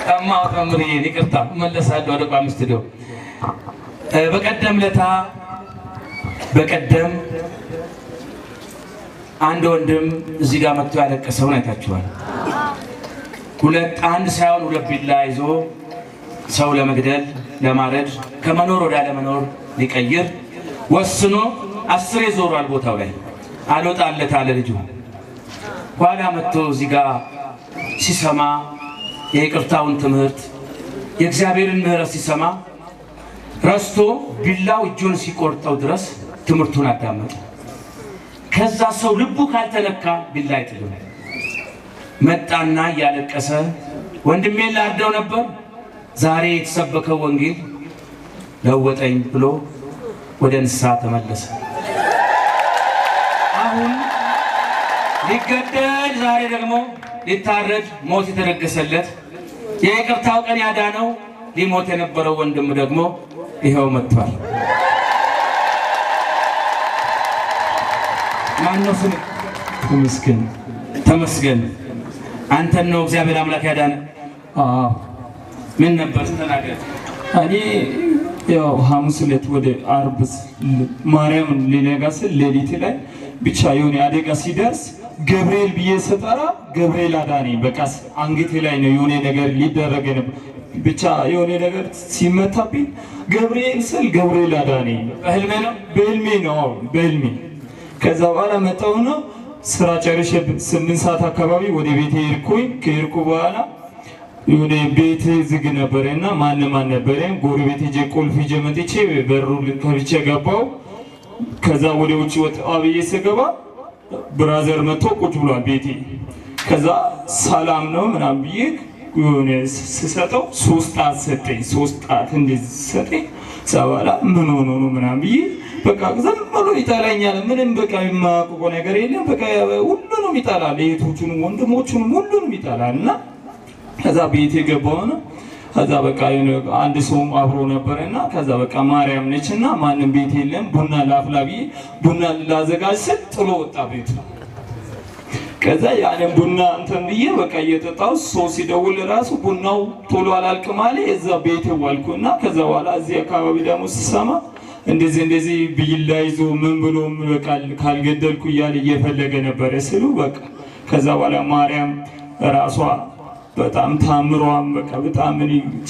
ቀማው ተምርዬን ይቅርታ መለሳለሁ ወደ ቋሚ ስቱዲዮ። በቀደም ለታ በቀደም አንድ ወንድም እዚህ ጋር መጥቶ ያለቀሰውን አይታችኋል። ሁለት አንድ ሳይሆን ሁለት ቢላ ይዞ ሰው ለመግደል ለማረድ ከመኖር ወደ አለመኖር ሊቀይር ወስኖ አስሬ ዞሯል ቦታው ላይ አልወጣለት አለ ልጁ። ኋላ መጥቶ እዚህ ጋር ሲሰማ የይቅርታውን ትምህርት የእግዚአብሔርን ምሕረት ሲሰማ ረስቶ ቢላው እጁን ሲቆርጠው ድረስ ትምህርቱን አዳመጠ። ከዛ ሰው ልቡ ካልተነካ ቢላ አይጥልም። መጣና እያለቀሰ ወንድሜን ላርደው ነበር፣ ዛሬ የተሰበከው ወንጌል ለወጠኝ ብሎ ወደ ንስሐ ተመለሰ። አሁን ሊገደል ዛሬ ደግሞ ሊታረድ ሞት የተደገሰለት የይቅርታው ቀን ያዳነው ሊሞት የነበረው ወንድም ደግሞ ይኸው መጥቷል። ማነው ስም? ተመስገን ተመስገን። አንተን ነው እግዚአብሔር አምላክ ያዳነ። አዎ ምን ነበር ተናገር። እኔ ያው ሐሙስ ዕለት ወደ አርብ ማርያም ሊነጋ ስል ሌሊት ላይ ብቻ የሆነ አደጋ ሲደርስ ገብርኤል ብዬ ስጠራ ገብርኤል አዳነኝ። በቃ አንገቴ ላይ ነው የሆነ ነገር ሊደረግ ነበር። ብቻ የሆነ ነገር ሲመታብኝ ገብርኤል ስል ገብርኤል አዳነኝ። በህልሜ ነው በህልሜ ነው አዎ፣ በህልሜ ከዛ በኋላ መጣሁና ስራ ጨርሼ ስምንት ሰዓት አካባቢ ወደ ቤቴ ሄድኩኝ። ከሄድኩ በኋላ የሆነ ቤት ዝግ ነበረ እና ማንም አልነበረም። ጎረቤት ሄጄ ቁልፍ ይዤ መጥቼ በሩ ከፍቼ ገባሁ። ከዛ ወደ ውጭ ወጣ ብዬ ስገባ ብራዘር መጥቶ ቁጭ ብሏል ቤቴ። ከዛ ሰላም ነው ምናምን ብዬ የሆነ ስሰጠው ሶስት ጣት ሰጠኝ። ሶስት ጣት እንደዚህ ሰጠኝ። ሰባላ ምን ሆኖ ነው ምናምን ብዬ በቃ ዝም ብሎ ይጠላኛል። ምንም በቃ የማያውቀው ነገር የለም። በቃ ሁሉንም ይጠላል። እህቶቹንም ወንድሞቹንም ሁሉንም ይጠላል እና ከዛ ቤት የገባው ነው። ከዛ በቃ የሆነ አንድ ሰውም አብሮ ነበረ እና ከዛ በቃ ማርያም ነች እና ማንም ቤት የለም ቡና ላፍላ ብዬ ቡና ላዘጋጅ ስል ጥሎ ወጣ ቤቱ። ከዛ ያንን ቡና እንትን ብዬ በቃ እየጠጣሁ ሰው ሲደውል ራሱ ቡናው ቶሎ አላልቅም አለ። የዛ ቤት ዋልኩ እና ከዛ በኋላ እዚህ አካባቢ ደግሞ ስሰማ እንደዚህ እንደዚህ ቢላ ይዞ ምን ብሎ በቃ ካልገደልኩ እያለ እየፈለገ ነበረ ስሉ በቃ ከዛ በኋላ ማርያም ራሷ በጣም ታምሯን በቃ በጣም እኔ ብቻ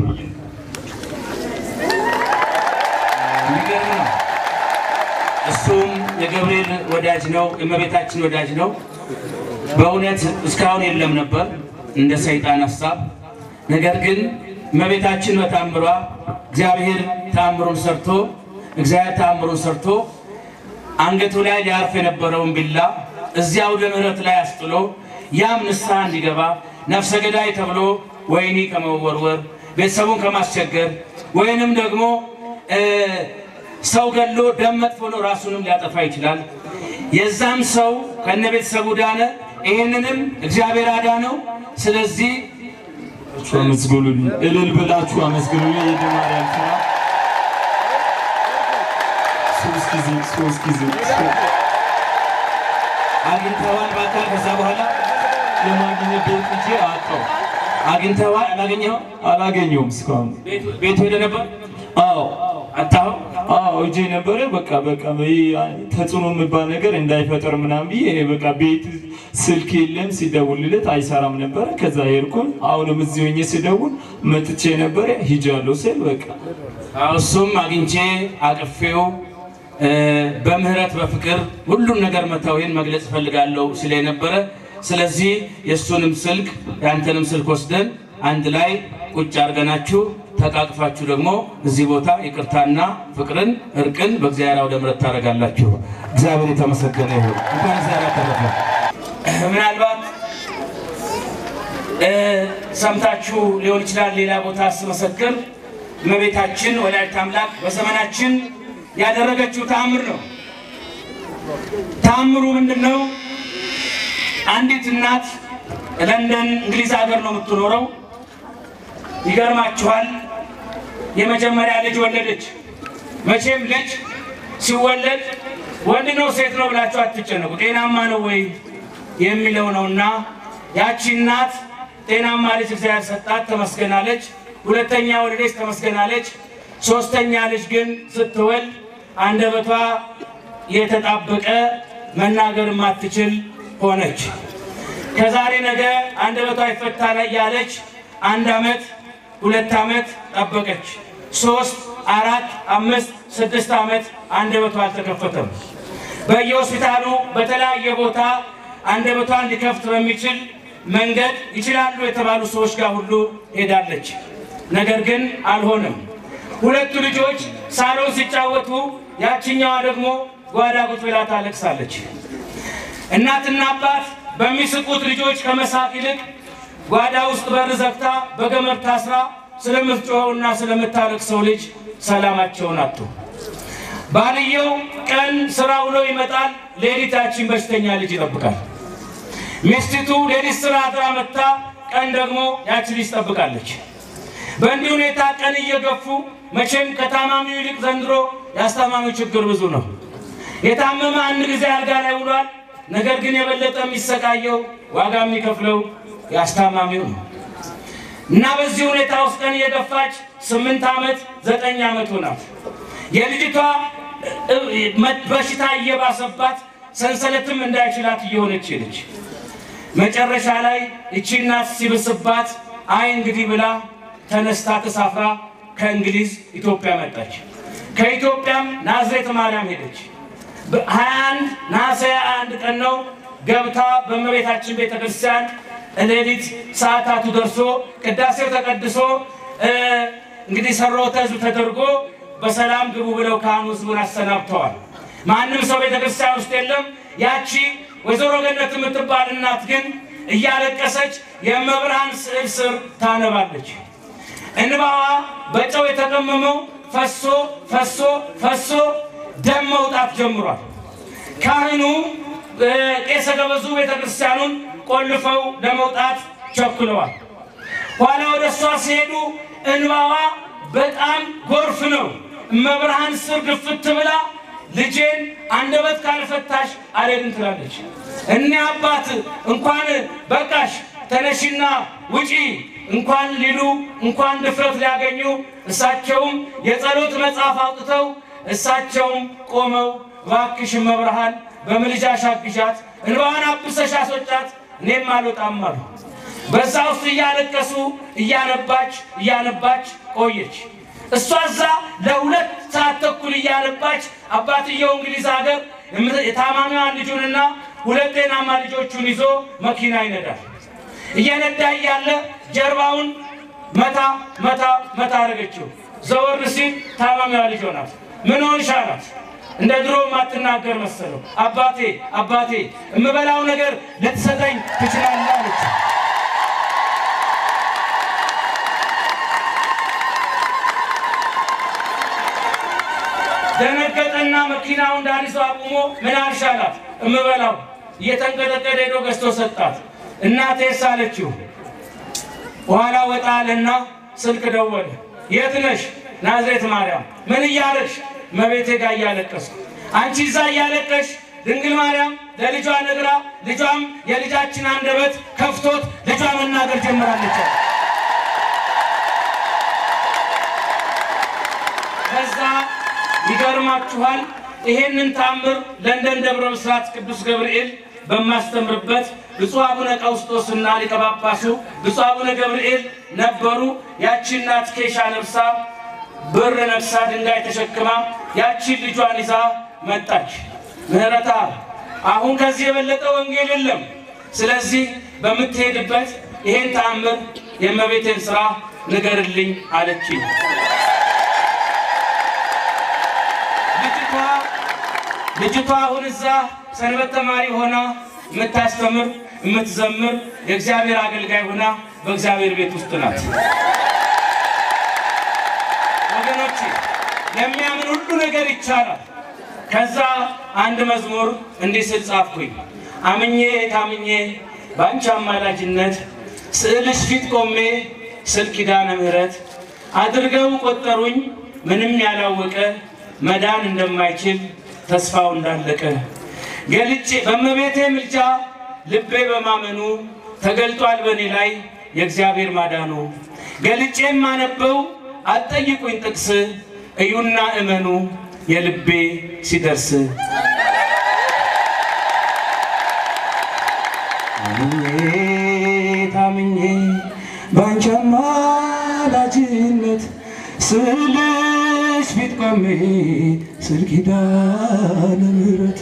የሚገርም ነው። እሱም የገብርኤል ወዳጅ ነው፣ የእመቤታችን ወዳጅ ነው። በእውነት እስካሁን የለም ነበር እንደ ሰይጣን ሀሳብ። ነገር ግን እመቤታችን በታምሯ እግዚአብሔር ታምሩን ሰርቶ እግዚአብሔር ታምሩን ሰርቶ አንገቱ ላይ ሊያርፍ የነበረውን ቢላ እዚያ አውደ ምሕረት ላይ አስጥሎ ያም ንስሐ እንዲገባ ነፍሰ ገዳይ ተብሎ ወህኒ ከመወርወር ቤተሰቡን ከማስቸገር ወይንም ደግሞ ሰው ገሎ ደም መጥፎ ነው ራሱንም ሊያጠፋ ይችላል። የዛም ሰው ከነ ቤተሰቡ ዳነ። ይህንንም እግዚአብሔር አዳነው። ስለዚህ አመስግኑልኝ፣ እልል ብላችሁ አመስግኑልኝ። የማርያም ስራ ሶስት ጊዜ ሶስት ጊዜ አግኝተዋል በአካል ከዛ በኋላ ለማግኘት ቤት ሂጄ አጣሁ። አግኝተዋል። አላገኘኸው? አላገኘሁም እስካሁን። ቤቱ ሄደ ነበር አዎ አጣኸው? አዎ እጄ ነበረ። በቃ በቃ ይሄ ተጽዕኖ የሚባል ነገር እንዳይፈጠር ምናምን ብዬ እኔ በቃ ቤት ስልክ የለም ሲደውልለት አይሰራም ነበረ። ከዛ ሄድኩኝ። አሁንም እዚህ ሆኜ ሲደውል መጥቼ ነበረ ሂጃለሁ ስል በቃ አዎ፣ እሱም አግኝቼ አቅፌው በምህረት በፍቅር ሁሉም ነገር መተውሄን መግለጽ እፈልጋለሁ ስለ ነበረ። ስለዚህ የእሱንም ስልክ የአንተንም ስልክ ወስደን አንድ ላይ ቁጭ አድርገናችሁ ተቃቅፋችሁ ደግሞ እዚህ ቦታ ይቅርታና ፍቅርን እርቅን በእግዚአብሔር አውደ ምሕረት ታደርጋላችሁ። እግዚአብሔር የተመሰገነ ይሁን። እንኳን እግዚአብሔር አተረፈ። ምናልባት ሰምታችሁ ሊሆን ይችላል። ሌላ ቦታ ስመሰክር እመቤታችን ወላዲተ አምላክ በዘመናችን ያደረገችው ተአምር ነው። ተአምሩ ምንድን ነው? አንዲት እናት ለንደን እንግሊዝ ሀገር ነው የምትኖረው። ይገርማችኋል፣ የመጀመሪያ ልጅ ወለደች። መቼም ልጅ ሲወለድ ወንድ ነው ሴት ነው ብላችሁ አትጨነቁ፣ ጤናማ ነው ወይ የሚለው ነውና ያቺ እናት ጤናማ ልጅ እግዚአብሔር ሰጣት፣ ተመስገናለች። ሁለተኛ ወለደች፣ ተመስገናለች። ሶስተኛ ልጅ ግን ስትወልድ አንደበቷ የተጣበቀ መናገር የማትችል ሆነች። ከዛሬ ነገ አንደበቷ ይፈታል ያለች አንድ ዓመት ሁለት ዓመት ጠበቀች። ሶስት አራት አምስት ስድስት ዓመት አንደበቷ አልተከፈተም። በየሆስፒታሉ በተለያየ ቦታ አንደበቷን ሊከፍት በሚችል መንገድ ይችላሉ የተባሉ ሰዎች ጋር ሁሉ ሄዳለች። ነገር ግን አልሆነም። ሁለቱ ልጆች ሳሎን ሲጫወቱ፣ ያችኛዋ ደግሞ ጓዳ ቁጭ ብላ ታለቅሳለች። እናትና አባት በሚስቁት ልጆች ከመሳቅ ይልቅ ጓዳ ውስጥ በር ዘግታ በገመድ ታስራ ስለምትጮኸውና ስለምታለቅሰው ልጅ ሰላማቸውን አጡ። ባልየው ቀን ስራ ውሎ ይመጣል፣ ሌሊት ያችን በሽተኛ ልጅ ይጠብቃል። ሚስቲቱ ሌሊት ስራ አድራ መጥታ ቀን ደግሞ ያቺ ልጅ ትጠብቃለች። በእንዲህ ሁኔታ ቀን እየገፉ መቼም ከታማሚው ይልቅ ዘንድሮ የአስታማሚው ችግር ብዙ ነው። የታመመ አንድ ጊዜ አልጋ ላይ ውሏል። ነገር ግን የበለጠ የሚሰቃየው ዋጋ የሚከፍለው የአስታማሚው ነው እና በዚህ ሁኔታ ውስጥ ቀን እየገፋች ስምንት ዓመት ዘጠኝ ዓመት ሆናት። የልጅቷ በሽታ እየባሰባት ሰንሰለትም እንዳይችላት እየሆነች ሄደች። መጨረሻ ላይ እቺ እናት ሲብስባት አይ እንግዲህ ብላ ተነስታ ተሳፍራ ከእንግሊዝ ኢትዮጵያ መጣች። ከኢትዮጵያም ናዝሬት ማርያም ሄደች። ሀያ አንድ ነሐሴ አንድ ቀን ነው ገብታ በእመቤታችን ቤተ ክርስቲያን ሌሊት ሰዓታቱ ደርሶ ቅዳሴው ተቀድሶ እንግዲህ ሰሮተ ሕዝብ ተደርጎ በሰላም ግቡ ብለው ካህኑ ሕዝቡን አሰናብተዋል። ማንም ሰው ቤተ ክርስቲያን ውስጥ የለም። ያቺ ወይዘሮ ገነት የምትባል እናት ግን እያለቀሰች የመብርሃን ስዕል ስር ታነባለች። እንባዋ በጨው የተቀመመው ፈሶ ፈሶ ፈሶ ደም መውጣት ጀምሯል። ካህኑ ቄሰ ገበዙ ቤተ ክርስቲያኑን ቆልፈው ለመውጣት ቸኩለዋል። ኋላ ወደ እሷ ሲሄዱ እንባዋ በጣም ጎርፍ ነው። እመብርሃን ስር ግፍት ብላ ልጄን አንደበት ካልፈታሽ አልሄድም ትላለች። እኔ አባት እንኳን በቃሽ ተነሽና ውጪ እንኳን ሊሉ እንኳን ድፍረት ሊያገኙ እሳቸውም የጸሎት መጽሐፍ አውጥተው እሳቸውም ቆመው እባክሽ እመብርሃን በምልጃሽ አግዣት፣ እንባዋን አብሰሽ አስወጫት፣ እኔም አልወጣም አሉ። በዛ ውስጥ እያለቀሱ እያነባች እያነባች ቆየች። እሷ እዛ ለሁለት ሰዓት ተኩል እያነባች አባትየው እንግሊዝ ሀገር የታማሚዋን ልጁንና ሁለት ጤናማ ልጆቹን ይዞ መኪና ይነዳል። እየነዳ እያለ ጀርባውን መታ መታ መታ አደረገችው። ዘወር ሲል ታማሚዋ ልጅ ሆናት። ምን ሆንሽ አላት። እንደ ድሮ ማትናገር መሰለው። አባቴ አባቴ የምበላው ነገር ልትሰጠኝ ትችላለህ አለች። ደነገጠና መኪናውን ዳሪሶ አቁሞ ምን አልሽ አላት። እምበላው እየተንቀጠቀጠ ሄዶ ገዝቶ ሰጣት። እናቴስ አለችው። በኋላ ወጣ አለና ስልክ ደወለ። የት ነሽ? ናዝሬት ማርያም። ምን እያለሽ? መቤቴ ጋር እያለቀስኩ። አንቺ እዛ እያለቀሽ ድንግል ማርያም ለልጇ ነግራ ልጇም የልጃችን አንደበት ከፍቶት ልጇ መናገር ጀምራለች። ከዛ ይገርማችኋል ይሄንን ታምር ለንደን ደብረ ብስራት ቅዱስ ገብርኤል በማስተምርበት ብፁዕ አቡነ ቀውስጦስና ሊቀ ጳጳሱ ብፁዕ አቡነ ገብርኤል ነበሩ። ያቺ እናት ኬሻ ለብሳ ብር ነግሳ ድንጋይ ተሸክማ ያቺን ልጇን ይዛ መጣች። ምህረታ አሁን ከዚህ የበለጠ ወንጌል የለም። ስለዚህ በምትሄድበት ይሄን ተአምር የእመቤቴን ስራ ንገርልኝ አለችኝ። ልጅቷ ልጅቷ አሁን እዛ ሰንበት ተማሪ ሆና የምታስተምር የምትዘምር የእግዚአብሔር አገልጋይ ሆና በእግዚአብሔር ቤት ውስጥ ናት። ወገኖቼ ለሚያምን ሁሉ ነገር ይቻላል። ከዛ አንድ መዝሙር እንዲህ ስል ጻፍኩኝ። አምኜ ታምኜ በአንቺ አማላጅነት ስዕልሽ ፊት ቆሜ ስል ኪዳነ ምሕረት አድርገው ቆጠሩኝ ምንም ያላወቀ መዳን እንደማይችል ተስፋው እንዳለቀ ገልጬ በእመቤቴ ምልጃ ልቤ በማመኑ ተገልጧል በእኔ ላይ የእግዚአብሔር ማዳኑ ገልጬ የማነበው አትጠይቁኝ ጥቅስ እዩና እመኑ የልቤ ሲደርስ አምኜ ታምኜ ባንቺ አማላጅነት ስልሽ ፊት ቆሜ ስል ኪዳነ ምሕረት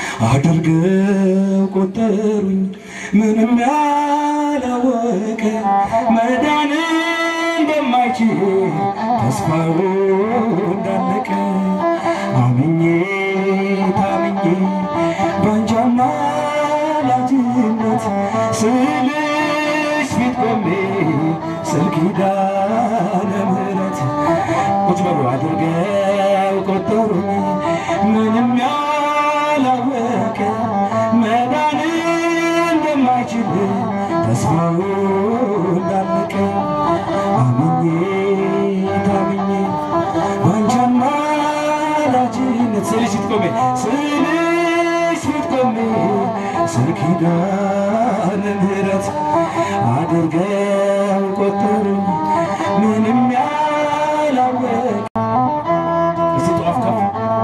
አድርገው ቆጠሩኝ ምንም ያላወቀ መዳን እንደማይችል ተስፋው እንዳለቀ አምኜ ታምኜ ባንቺ አማላጅነት ስልሽ ፊት ቆሜ ስል ኪዳነ ምሕረት ቁጭ በሉ አድርገው ቆጠሩኝ ምንም ያላወቀ መዳን እንደማይችል ተስፋው እንዳለቀ አምኜ ታምኜ ባንቺ አማላጅነት ስልሽ ፊት ቆሜ ስልሽ ፊት ቆሜ ስል ኪዳነ ምሕረት አድርገው ቆጠሩኝ ምንም ያላወቀ እስቲ ጧፍ ከፍ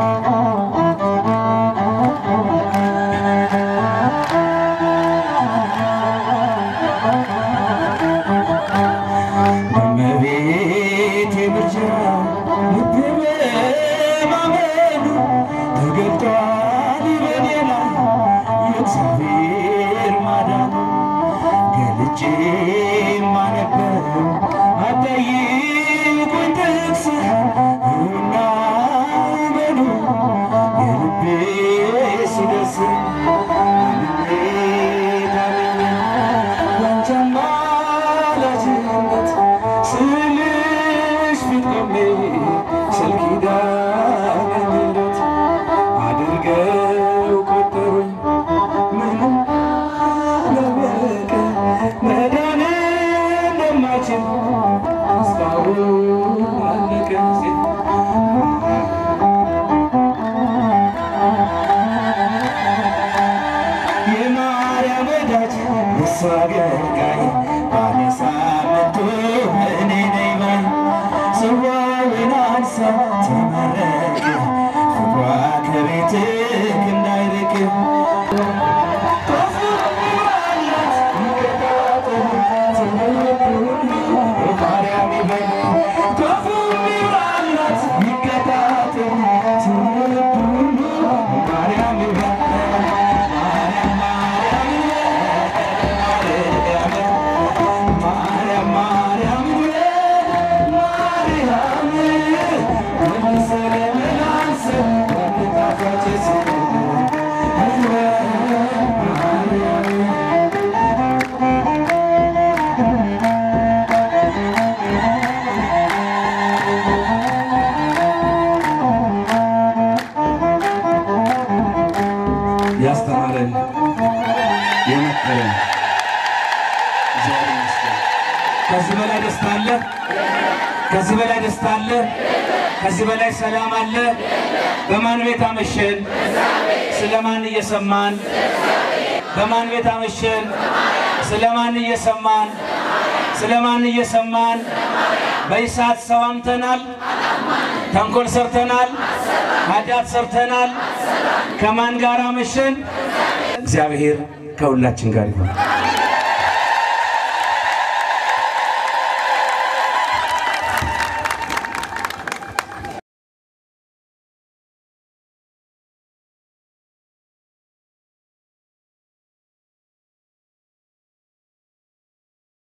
በእመቤቴ ምልጃ ልቤ በማመኑ ተገልጧል በኔ ላይ የእግዚአብሔር ማዳኑ ገልጬ ማነበው አትጠይቁኝ ጥቅስ እዩና እመኑ የልቤ ሲደርስ አምኜ ታምኜ ባንቺ አማላጅነት ስልሽ ፊት ቆሜ ስል ኪዳነ ምሕረት አድርገው ቆጠሩኝ ምንም ያላወቀ መዳን እንደማይችል ተስፋው አለቀ የማርያም ወዳጅ እሷ አገልጋይ ባለ ሳምንቱ እኔ ነኝ ባይ ጽዋውን አንሳ ተመረቅ ፍቅሯ ከቤትህ እንዳይርቅ ማርያም ይበል ክፉ ይብራላት ይከታተል ትውልድ ሁሉ ማርያም ይበል ማርያም ማርያም ይበል ማርያም ለምስለ መላንስ ወንጣፋጭ ማርያም ያስተማረን የመከረን እግዚአብሔር ይመስገን። ከዚህ በላይ ደስታ አለ? ከዚህ በላይ ደስታ አለ? ከዚህ በላይ ሰላም አለ? በማን ቤት አመሸን? ስለማን እየሰማን? በማን ቤት አመሸን? ስለማን እየሰማን? ስለማን እየሰማን? በይሳት ሰው አምተናል፣ ተንኮል ሰርተናል፣ ኃጢአት ሰርተናል። ከማን ጋር አመሸን? እግዚአብሔር ከሁላችን ጋር ይሆን።